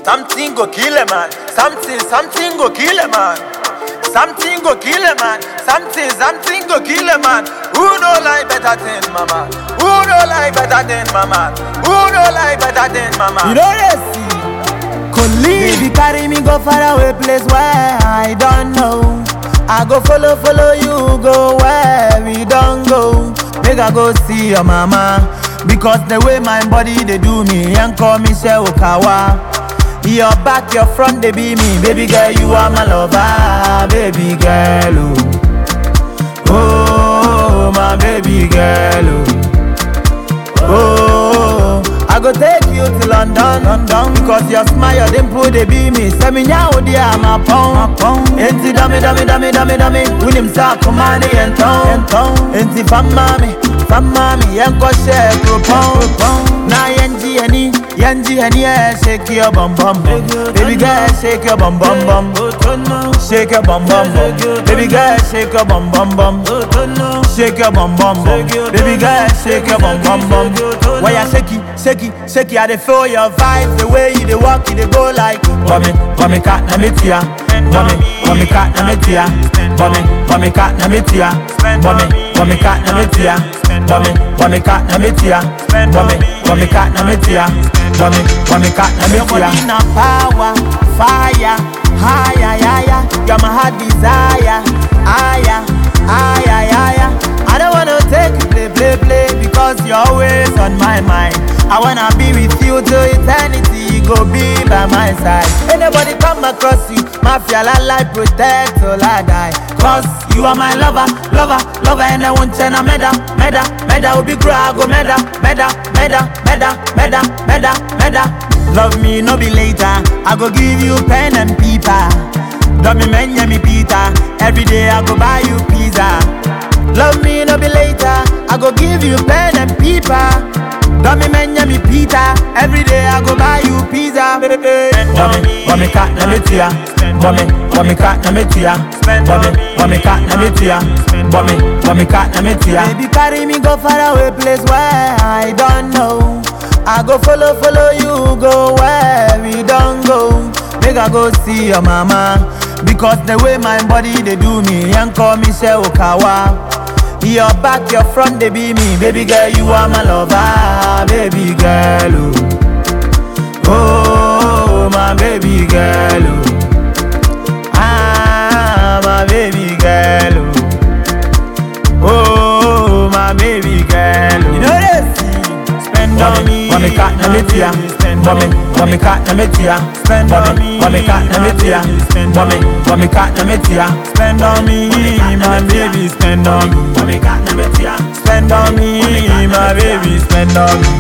Something go kill a man. Something, something go kill a man. Something go kill a man. Something, something go kill a man. Who no like better than mama? Who no like better than mama? Who no like better than mama? You know they see. Colleague, Baby, carry me go far away, place where I don't know. I go follow, follow you, go where we don't go. Make I go see your mama. Because the way my body they do me, and call me She Okawa. Your back, your front, they be me. Baby girl, you are my lover. Baby girl, oh. Oh, my baby girl, oh. Oh, I go take you to London, London Cause your smile, them put they be me Send me now, dear, my pound Enti dummy, dummy, dummy, dummy, dummy William Sa, kumani, and town Enti fam mami, fam mami Yanko share, pound Na yenji yani, yenji yani yeah, Shake your bum bum bum Baby girl, shake your bum bum bum Shake your bum bum bum Baby girl, shake your bum bum bum Shake your bum bum bum Baby girl, shake your bum bum bum Why you shake it, shake it, shake it I dey feel your vibe The way you dey walk, you dey go like Bummy, bummy cat na me tia Bummy, bummy cat na me tia Bummy, bummy cat na me tia Bummy, bummy cat na me tia Bummy, bummy cat na me tia Bummy, bummy cat na me tia Bummy, bummy cat na me tia Your body na power, fire Higher, higher You're my heart desire Higher, higher, higher I don't wanna take you play, play, play Because you're always on my mind I wanna be with you till eternity Go be by my side Anybody come across you Mafia la life protect till I die Cause you are my lover, lover, lover And I won't turn a meda, meda, meda Will be grow, I go meda, meda, meda, meda, meda, meda, meda Love me, no be later I go give you pen and paper Love me, man, yeah, me Peter Every day I go buy you pizza Love me, no be later. I go give you pen and paper. Dummy man, yeah, me Peter. Every day I go buy you pizza. Bummy, bummy cat na me tia. Bummy, bummy cat na me tia. Bummy, bummy cat na me tia. Bummy, bummy cat na me tia. Baby, carry me go far away, place where I don't know. I go follow, follow you, go where we don't go. Make I go see your mama. Because the way my body they do me, and call me She Okawa. Your back, your front, they be me. Baby girl, you are my lover. Baby girl, oh, oh my baby girl, oh. ah, my baby girl, oh, oh my baby girl. Oh. You know this? Spend on me, mommy cat na me tia. Mommy, mommy cat na me tia. Spend on me, mommy cat na me tia. Mommy, mommy cat na me tia. Spend on me, my baby, spend on me. Mommy cat na me tia. Spend on me, my baby, spend on me.